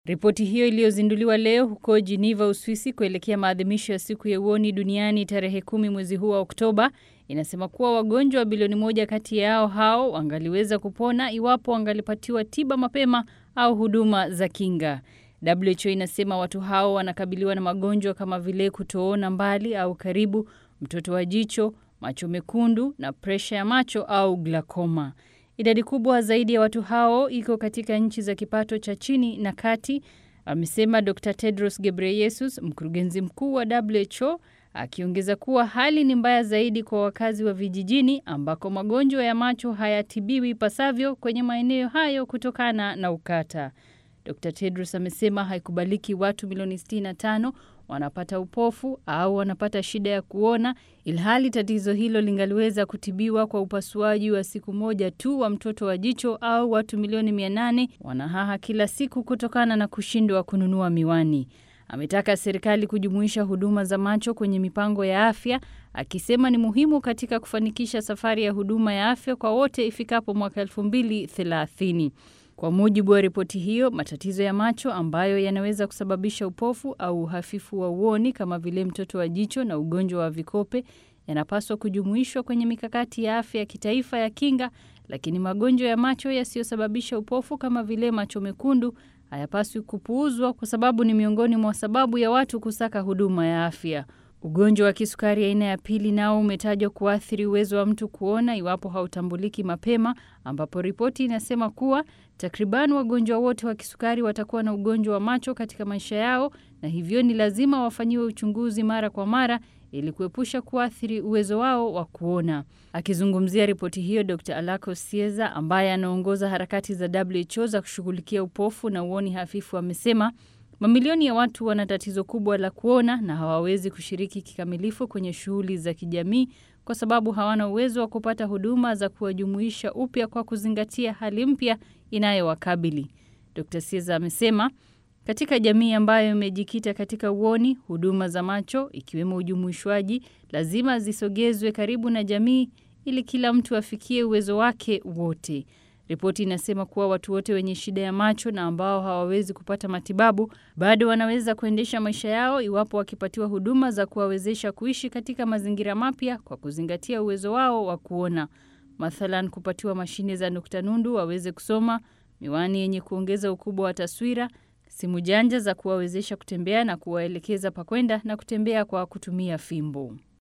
Ripoti hiyo iliyozinduliwa leo huko Geneva, Uswisi, kuelekea maadhimisho ya siku ya uoni duniani tarehe kumi mwezi huu wa Oktoba, inasema kuwa wagonjwa bilioni moja kati yao hao wangaliweza kupona iwapo wangalipatiwa tiba mapema au huduma za kinga. WHO inasema watu hao wanakabiliwa na magonjwa kama vile kutoona mbali au karibu, mtoto wa jicho, macho mekundu na presha ya macho au glakoma. Idadi kubwa zaidi ya watu hao iko katika nchi za kipato cha chini na kati, amesema Dr. Tedros Ghebreyesus, mkurugenzi mkuu wa WHO, akiongeza kuwa hali ni mbaya zaidi kwa wakazi wa vijijini ambako magonjwa ya macho hayatibiwi ipasavyo kwenye maeneo hayo kutokana na ukata. Dr. Tedros amesema haikubaliki watu milioni 65 wanapata upofu au wanapata shida ya kuona, ilhali tatizo hilo lingaliweza kutibiwa kwa upasuaji wa siku moja tu wa mtoto wa jicho, au watu milioni 800 wanahaha kila siku kutokana na kushindwa kununua miwani. Ametaka serikali kujumuisha huduma za macho kwenye mipango ya afya, akisema ni muhimu katika kufanikisha safari ya huduma ya afya kwa wote ifikapo mwaka 2030. Kwa mujibu wa ripoti hiyo, matatizo ya macho ambayo yanaweza kusababisha upofu au uhafifu wa uoni kama vile mtoto wa jicho na ugonjwa wa vikope yanapaswa kujumuishwa kwenye mikakati ya afya ya kitaifa ya kinga, lakini magonjwa ya macho yasiyosababisha upofu kama vile macho mekundu hayapaswi kupuuzwa kwa sababu ni miongoni mwa sababu ya watu kusaka huduma ya afya. Ugonjwa wa kisukari aina ya pili nao umetajwa kuathiri uwezo wa mtu kuona iwapo hautambuliki mapema, ambapo ripoti inasema kuwa takriban wagonjwa wote wa kisukari watakuwa na ugonjwa wa macho katika maisha yao, na hivyo ni lazima wafanyiwe uchunguzi mara kwa mara ili kuepusha kuathiri uwezo wao wa kuona. Akizungumzia ripoti hiyo, Dr. Alako Sieza ambaye anaongoza harakati za WHO za kushughulikia upofu na uoni hafifu amesema Mamilioni ya watu wana tatizo kubwa la kuona na hawawezi kushiriki kikamilifu kwenye shughuli za kijamii kwa sababu hawana uwezo wa kupata huduma za kuwajumuisha upya kwa kuzingatia hali mpya inayowakabili. Dr. Sieza amesema katika jamii ambayo imejikita katika uoni, huduma za macho ikiwemo ujumuishwaji lazima zisogezwe karibu na jamii ili kila mtu afikie uwezo wake wote. Ripoti inasema kuwa watu wote wenye shida ya macho na ambao hawawezi kupata matibabu bado wanaweza kuendesha maisha yao iwapo wakipatiwa huduma za kuwawezesha kuishi katika mazingira mapya kwa kuzingatia uwezo wao wa kuona. Mathalan, kupatiwa mashine za nukta nundu waweze kusoma, miwani yenye kuongeza ukubwa wa taswira, simu janja za kuwawezesha kutembea na kuwaelekeza pakwenda na kutembea kwa kutumia fimbo.